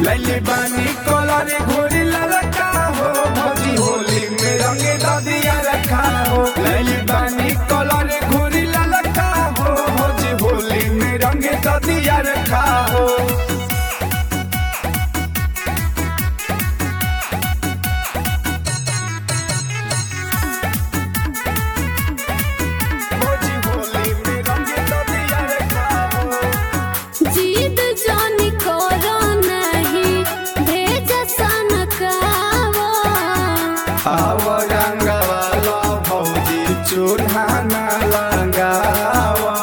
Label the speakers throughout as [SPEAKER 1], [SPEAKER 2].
[SPEAKER 1] लैली बानी कलर घोरी ललका हो भौजी होली में रंगे ददिया रखा हो लैली बानी कलर घोरी ललका हो भौजी होली में रंगे ददिया रखा हो भौजी होली में रंगे ददिया रखा हो
[SPEAKER 2] जीद जानी करो नहीं भेज सनकावा
[SPEAKER 1] आवरंगवाला भौजी चूल्हा न लगावा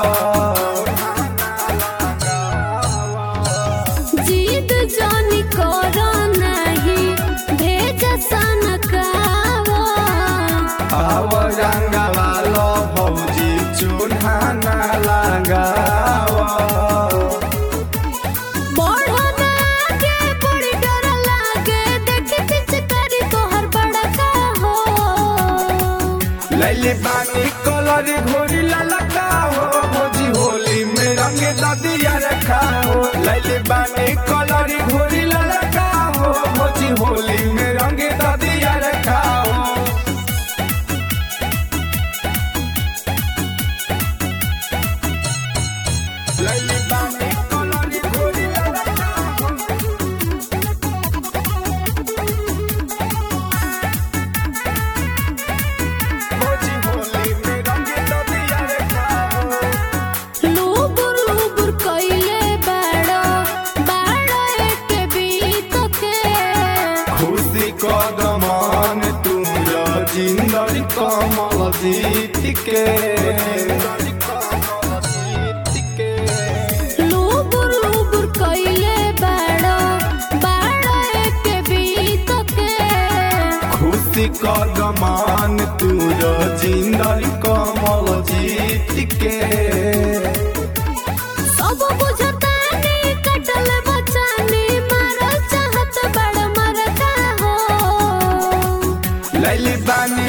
[SPEAKER 2] जीद जानी करो नहीं भेज सनकावा
[SPEAKER 1] आवरंगवाला भौजी चूल्हा न लगावा
[SPEAKER 2] बढ़ो ना आगे बड़ी डर लागे देखी पिचकारी तोहर बड़का हो
[SPEAKER 1] लैले पानी कलर घोरी ललका हो भौजी होली में रंगे ददिया रखा हो लैले पानी कलर घोरी ललका हो भौजी होली में रंगे ददिया रखा हो लैले पानी कलर घोरी ललका हो भौजी होली में रंगे ददिया रखा हो
[SPEAKER 2] लूबुर लूबुर कइले बाड़ो बाड़ो एक बीत के
[SPEAKER 1] खुशी कदमान तुम जिंदर कमल जीत के
[SPEAKER 2] लूबुर लूबुर कइले बाड़ो बाड़ो एक बीत के
[SPEAKER 1] खुशी कदमान तुम जिंदर कमल जीत के
[SPEAKER 2] सब बुझतानी कटल बचानी मारल चाहत बड़ मरता हो
[SPEAKER 1] लैली बानी